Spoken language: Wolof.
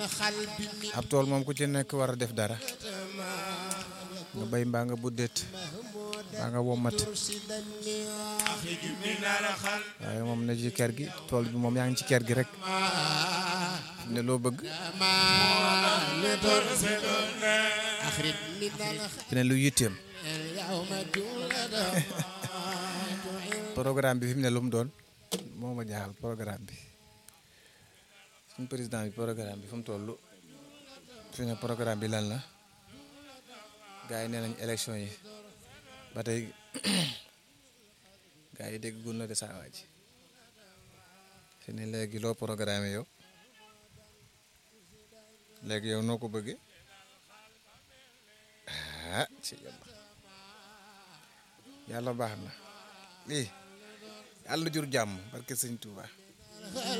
ab tool moom ku ci nekk war a def dara nga béy mbaa nga buddeet mbaa nga wommat waaye moom na ci kër gi tool bi moom yaa ngi ci kër gi rek ne loo bëgg fi ne lu yitteem programme bi fi mu ne lu mu doon moo ma jaaxal programme bi suñu président bi programme bi fu mu toll fi ne programme bi lan la gars yi nee nañ élection yi ba tey gars yi dégg gun na de saa waa ji fi ne léegi loo programme yow léegi yow noo ko bëggee ah ci yàlla yàlla baax na lii yàlla jur jàmm barke sëñ Touba